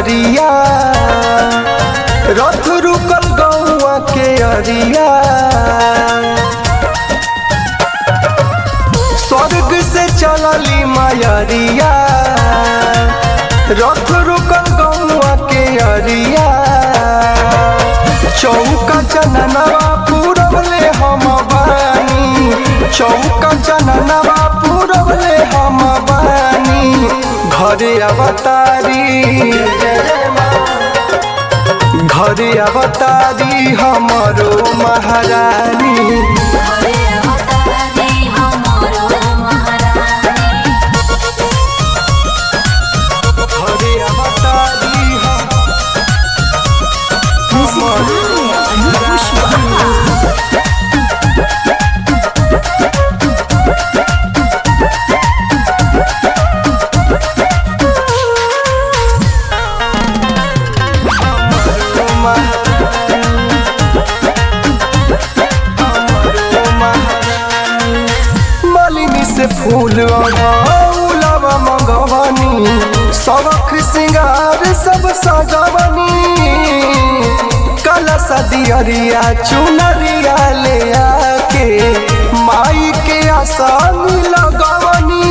नगरिया रथ रुकल गौआ के अरिया स्वर्ग से चलली मायरिया रथ रुकल गौआ के अरिया चौका चननवा पूरबले हम बानी चौका चननवा पूरबले हम बानी घरे अवतारी घरे अवतारी हमरो महारानी हरे अवतारी हमरो महारानी घरे अवतारी हम मालिनी से फूल उलावा मंगवानी सबक सिंगार सब सजवनी कला सदियरिया चुनरिया ले आके माई के आसान लगवनी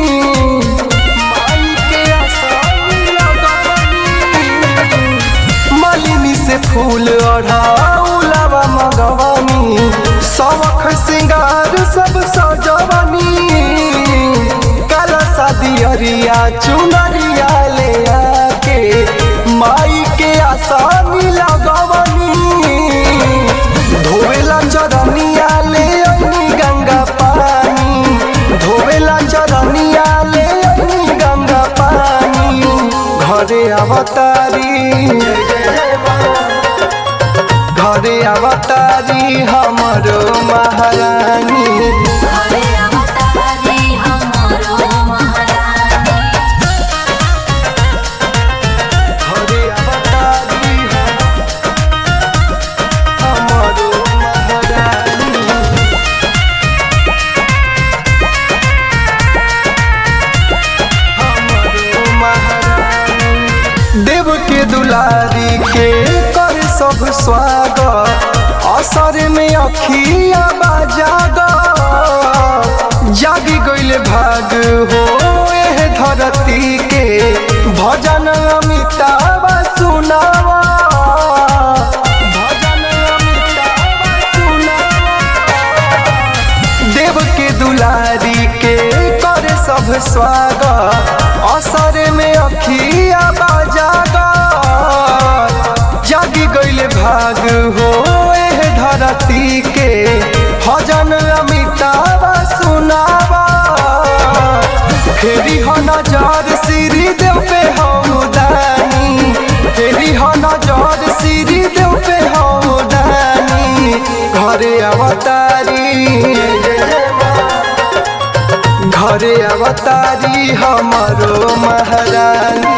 माई के आसान लगवनी मालिनी से फूल ओढ़ाउलावा मगवानी सबक सिंगार सब सजवनी काला सादियरिया चुनरिया ले आके माई के आसानी लगवनी धोवेला चरनिया ले अइनी गंगा पानी धोवेला चरनिया ले अइनी गंगा पानी घरे अवतारी घरे अवतारी हमरो महारानी हरे अवतारी हमरो महारानी घरे अवतारी हमरो महारानी हमरो महारानी देव के दुलारी के कर सब स्वागत असर में अखिया बाजाग जागी गइल भाग हो एह धरती के भजन अमिताभ सुनावा भजन अमिताभ सुनावा देव के दुलारी के कर सब स्वागत असर में अखिया बाजागा जागी गइल भाग हो एह धरती के भजन अमिताभ सुनावा फेरी हो नजर श्री देव पे हो दानी फेरी हो नजर श्री देव पे हो दानी घरे अवतारी घरे अवतारी हमरो महारानी